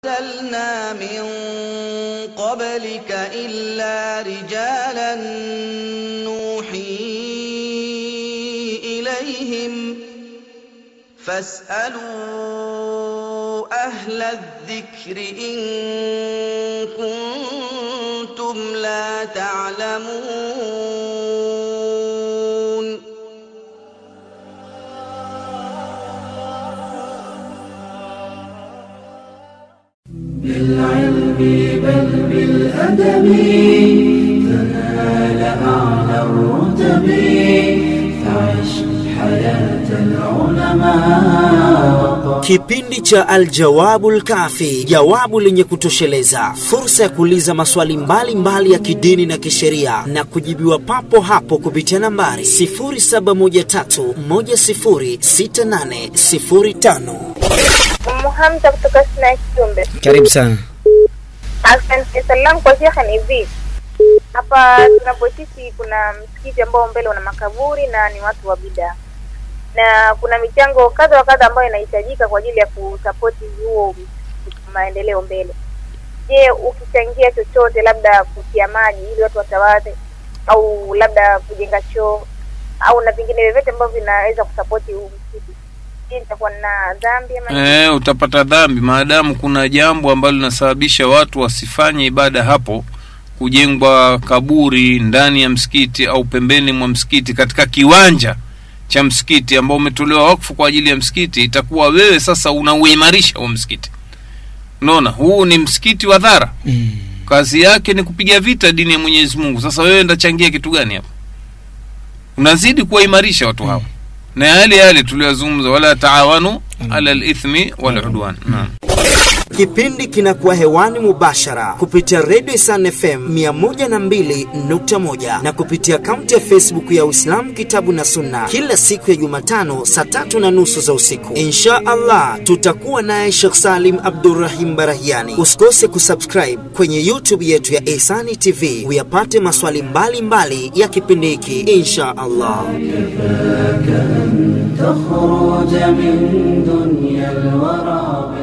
أرسلنا من قبلك إلا رجالا نوحي إليهم فاسألوا أهل الذكر إن كنتم لا تعلمون بالعلم بل بالأدب تنال أعلى الرتب فعش حياة العلماء Kipindi cha Aljawabul Kafi, jawabu lenye kutosheleza, fursa ya kuuliza maswali mbalimbali mbali ya kidini na kisheria na kujibiwa papo hapo kupitia nambari 0713106805. Umu Hamza kutoka Sina Kiumbe. Karibu sana. Asante. Swali langu kwa shekhe ni hivi, hapa tunapoishi kuna msikiti ambao mbele una makaburi na ni watu wa bidaa, na kuna michango kadha wa kadha ambayo inahitajika kwa ajili ya kusapoti huo maendeleo mbele. Je, ukichangia chochote, labda kutia maji ili watu watawadhe, au labda kujenga choo au na vingine vyovyote ambavyo vinaweza kusapoti huu msikiti, je, nitakuwa na dhambi ama Eh, utapata dhambi maadamu kuna jambo ambalo linasababisha watu wasifanye ibada hapo, kujengwa kaburi ndani ya msikiti au pembeni mwa msikiti katika kiwanja cha msikiti ambao umetolewa wakfu kwa ajili ya msikiti, itakuwa wewe sasa unauimarisha huo msikiti. Unaona, huu ni msikiti wa dhara, kazi yake ni kupiga vita dini ya Mwenyezi Mungu. Sasa wewe ndachangia kitu gani hapo? Unazidi kuwaimarisha watu hawa na yale yale tuliyozungumza, wala taawanu ala lithmi waludwan. Naam. Kipindi kinakuwa hewani mubashara kupitia Radio Isan FM 102.1 na kupitia akaunti ya Facebook ya Uislamu Kitabu na Sunna kila siku ya Jumatano saa tatu na nusu za usiku. Insha Allah tutakuwa naye Sheikh Salim Abdurrahim Barahiani. Usikose kusubscribe kwenye YouTube yetu ya Ihsani TV uyapate maswali mbalimbali mbali ya kipindi hiki insha Allah. تخرج من دنيا الورى